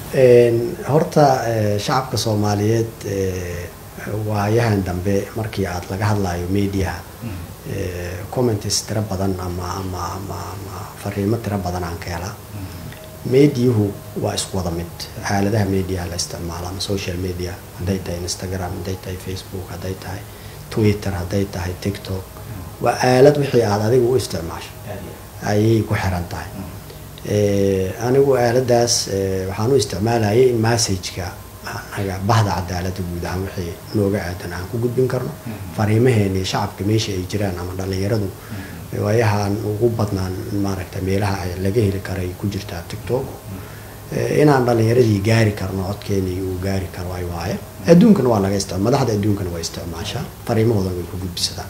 horta shacabka soomaaliyeed waayahan dambe markii aad laga hadlayo mediaha comments tiro badan ama ama ama ama fariimo tiro badan aan ka helaa mediahu waa isku wada mid xaaladaha mediaha la isticmaalo ama social media hadday tahay instagram hadday tahay facebook hadday tahay twitter hadday tahay tiktok waa aalad wixii aad adigu u isticmaasho ayay ku xiran tahay anigu aaladaas waxaan u isticmaalayay in messageka anaga bahda cadaalada guud ahaan wixii nooga aadan aan ku gudbin karno fariimaheeni shacabka meesha ay jiraan ama dhalinyaradu waayahaan ugu badnaan maaragta meelaha ay laga heli karay ku jirtaa tiktok inaan dhalinyaradii gaari karno codkeenii uu gaari karo ay waaye adduunkana waa laga isticma madaxda adduunkana waa isticmaashaa fariimahoodan way ku gudbisadaan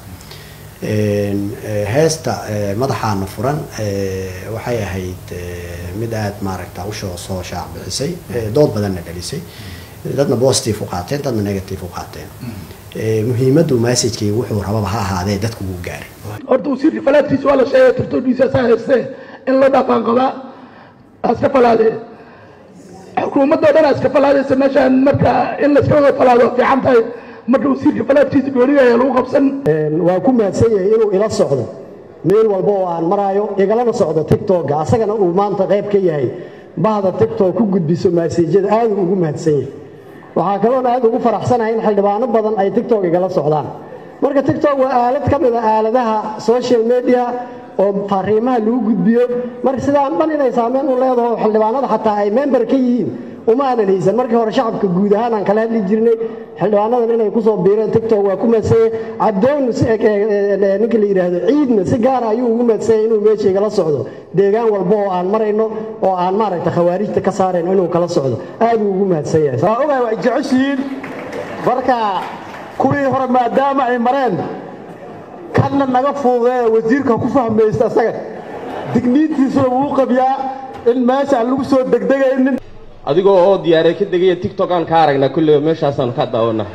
heesta madaxaana furan waxay ahayd mid aada maaragta ushoo soo shaac bixisay dood badanna dhalisay dadna positive u qaateen dadna negative u qaateen muhiimaddu messagekii wuxuu rababa ha ahaadee dadku wuu gaaray horta wasiirka falaadkiisa waa la sheegay tirtoodhiisa saa haystee in la dhaqan qabaa aska falaadee xukuumadda o dhan aska falaadaysa meeshaan marka in layska wada falaado fiican tahay marka wasiirka falaadkiisa gooniga ayaa lagu qabsan waa ku mahadsan yahay inuu ila socdo meel walba oo aan maraayo igalana socdo tictokga asagana uu maanta qayb ka yahay bahda tictok ku gudbiso maasejyada aad uu ugu mahadsan yahay waxaa kaloona aad ugu faraxsanahay in xildhibaano badan ay tictok igala socdaan marka tictok waa aalad ka mid a aaladaha social media oo fariimaha lagu gudbiyo marka sidaan dhan inay saameyn u leedaho xildhibaanada xataa ay member ka yihiin uma aanan haysan markii hore shacabka guud ahaan aan kala hadli jirnay xildhibaanadan inay kusoo biireen tictok waa ku maadsanyay cadoon ninka la yidhaahdo ciidna si gaara ayuu ugu maadsanyay inuu meesha igala socdo deegaan walba oo aan marayno oo aan maaragta khawaarijta ka saarayno inuu kala socdo aad uu ugu mahadsan yahay waa ogahay waa jeceshihiin marka kuwii hore maadaama ay mareen kanna naga fuudee wasiirka ku fahmaysta asaga digniintiisuna wuu qabiyaa in meesha aan lagu soo degdegaynin adigoo oo diyaaree ka degaya tictok aan ka aragnaa kulleyba meeshaasaanu ka daawanaa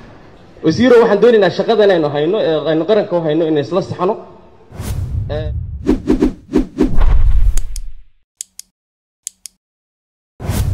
wasiiro waxaan doonaynaa shaqadan aynu hayno ee aynu qaranka u hayno inay isla saxno